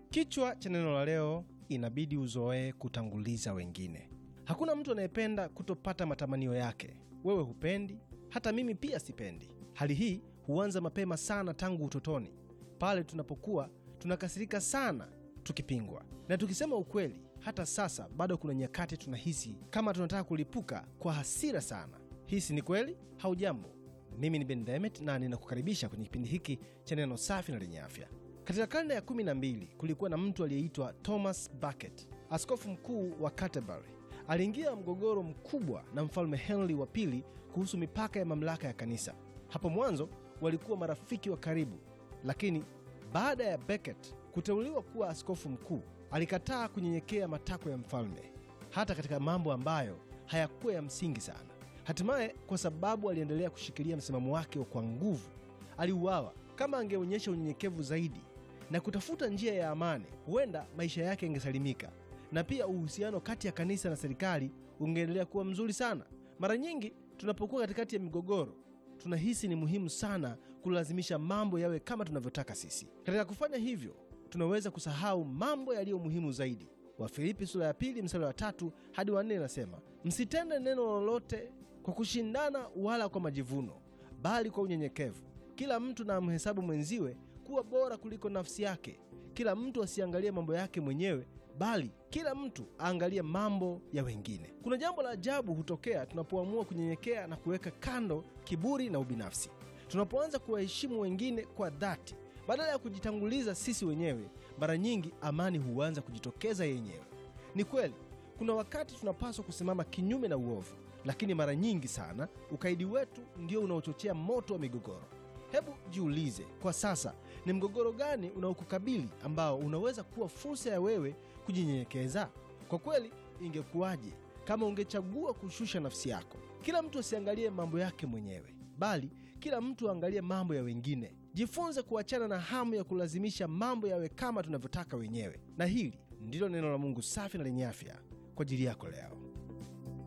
Kichwa cha neno la leo, inabidi uzoee kutanguliza wengine. Hakuna mtu anayependa kutopata matamanio yake. Wewe hupendi, hata mimi pia sipendi. Hali hii huanza mapema sana tangu utotoni, pale tunapokuwa tunakasirika sana tukipingwa. Na tukisema ukweli, hata sasa bado kuna nyakati tunahisi kama tunataka kulipuka kwa hasira sana. Hisi ni kweli? Haujambo, mimi ni Ben Demet na ninakukaribisha kwenye kipindi hiki cha neno safi na lenye afya. Katika karne ya 12 kulikuwa na mtu aliyeitwa Thomas Becket, askofu mkuu wa Canterbury. Aliingia mgogoro mkubwa na mfalme Henry wa pili kuhusu mipaka ya mamlaka ya kanisa. Hapo mwanzo walikuwa marafiki wa karibu, lakini baada ya Becket kuteuliwa kuwa askofu mkuu, alikataa kunyenyekea matakwa ya mfalme, hata katika mambo ambayo hayakuwa ya msingi sana. Hatimaye, kwa sababu aliendelea kushikilia msimamo wake kwa nguvu, aliuawa. Kama angeonyesha unyenyekevu zaidi na kutafuta njia ya amani, huenda maisha yake yangesalimika na pia uhusiano kati ya kanisa na serikali ungeendelea kuwa mzuri sana. Mara nyingi tunapokuwa katikati ya migogoro, tunahisi ni muhimu sana kulazimisha mambo yawe kama tunavyotaka sisi. Katika kufanya hivyo, tunaweza kusahau mambo yaliyo muhimu zaidi. Wafilipi sura ya pili mstari wa tatu hadi wa nne inasema, msitende neno lolote kwa kushindana wala kwa majivuno, bali kwa unyenyekevu kila mtu na amhesabu mwenziwe kuwa bora kuliko nafsi yake. Kila mtu asiangalie mambo yake mwenyewe, bali kila mtu aangalie mambo ya wengine. Kuna jambo la ajabu hutokea tunapoamua kunyenyekea na kuweka kando kiburi na ubinafsi. Tunapoanza kuwaheshimu wengine kwa dhati badala ya kujitanguliza sisi wenyewe, mara nyingi amani huanza kujitokeza yenyewe. Ni kweli kuna wakati tunapaswa kusimama kinyume na uovu, lakini mara nyingi sana ukaidi wetu ndio unaochochea moto wa migogoro. Hebu jiulize kwa sasa, ni mgogoro gani unaokukabili ambao unaweza kuwa fursa ya wewe kujinyenyekeza? Kwa kweli, ingekuwaje kama ungechagua kushusha nafsi yako? Kila mtu asiangalie mambo yake mwenyewe, bali kila mtu aangalie mambo ya wengine. Jifunze kuachana na hamu ya kulazimisha mambo yawe kama tunavyotaka wenyewe. Na hili ndilo neno la Mungu safi na lenye afya kwa ajili yako leo.